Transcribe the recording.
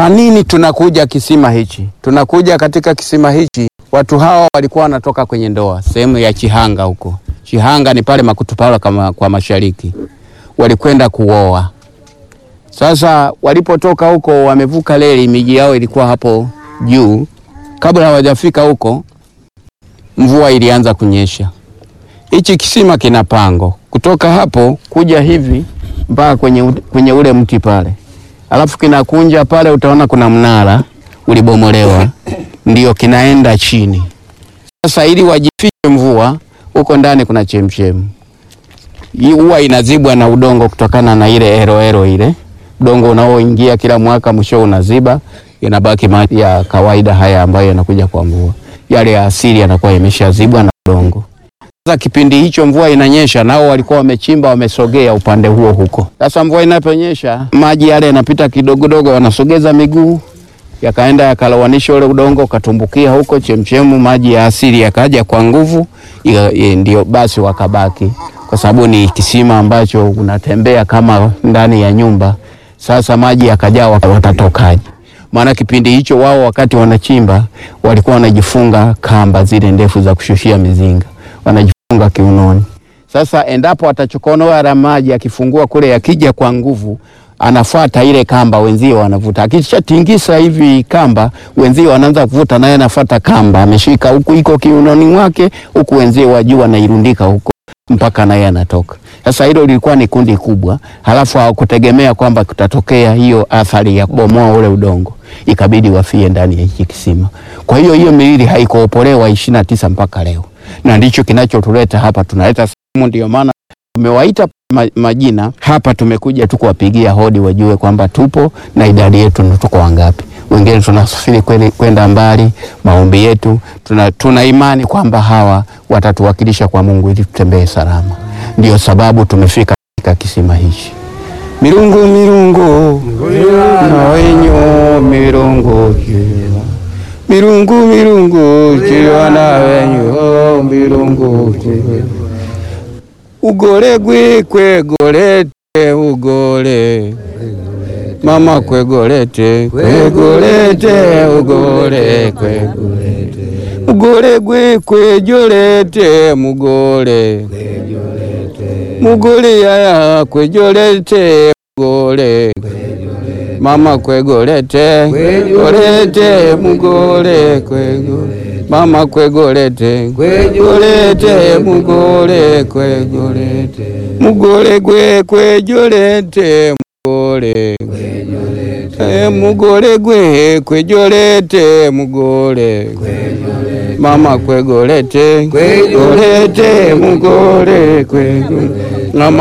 Kwa nini tunakuja kisima hichi? Tunakuja katika kisima hichi, watu hawa walikuwa wanatoka kwenye ndoa sehemu ya Chihanga huko. Chihanga ni pale Makutupala kama kwa mashariki, walikwenda kuoa. Sasa walipotoka huko, wamevuka reli, miji yao ilikuwa hapo juu. Kabla hawajafika huko, mvua ilianza kunyesha. Hichi kisima kina pango kutoka hapo kuja hivi mpaka kwenye, u- kwenye ule mti pale, alafu kinakunja pale, utaona kuna mnara ulibomolewa, ndio kinaenda chini. Sasa ili wajifiche mvua, huko ndani kuna chemchemu, hii huwa inazibwa na udongo kutokana na ile eroero ile udongo unaoingia kila mwaka, mwisho unaziba, inabaki maji ya kawaida haya ambayo yanakuja kwa mvua. Yale ya asili yanakuwa yameshazibwa na udongo. Sasa kipindi hicho mvua inanyesha, nao walikuwa wamechimba, wamesogea upande huo huko. Sasa mvua inaponyesha, maji yale yanapita kidogodogo, wanasogeza miguu yakaenda yakalowanisha ule udongo ukatumbukia huko chemchemu, maji ya asili yakaja kwa nguvu, ya- ya- ndio basi wakabaki, kwa sababu ni kisima ambacho unatembea kama ndani ya nyumba. Sasa maji yakajaa, waka- watatokaje? Maana kipindi hicho wao wakati wanachimba walikuwa wanajifunga kamba zile ndefu za kushushia mizinga, wanajifunga kiunoni. Sasa endapo atachokonoa la maji akifungua kule, yakija kwa nguvu, anafuata ile kamba, wenzio wanavuta. Akishatingisa hivi kamba, wenzio wanaanza kuvuta, naye anafuata kamba, ameshika huku, iko kiunoni mwake, huku wenzio wa juu wanairundika huko mpaka naye anatoka. Sasa hilo lilikuwa ni kundi kubwa, halafu hawakutegemea kwamba kutatokea hiyo athari ya kubomoa ule udongo, ikabidi wafie ndani ya hiki kisima. Kwa hiyo hiyo miili haikuopolewa ishirini na tisa mpaka leo, na ndicho kinachotuleta hapa. Tunaleta sehemu, ndio maana tumewaita ma- majina hapa. Tumekuja tu kuwapigia hodi, wajue kwamba tupo na idadi yetu ni tuko wangapi. Wengine tunasafiri kweli- kwenda mbali, maombi yetu tuna, tuna imani kwamba hawa watatuwakilisha kwa Mungu ili tutembee salama. Ndio sababu tumefika katika kisima hichi. Mirungu mirungu na wenyu mirungu jiwa mirungu mirungu jiwa na wenyu mirungu jiwa ugole gwe kwegolete ugole mama kwegolete kwegolete ugole kwegolete ugole gwe kwejolete mugole mugole yaya kwejolete mugole mama kwegolete kwegolete mugole kwegolete mama kwegolete kwegolete mugole kwegolete mugole gwe kwejolete mugole Eh, mugole gwe kwejolete mugole mama kwegolete kwegolete mugole kwegolete mama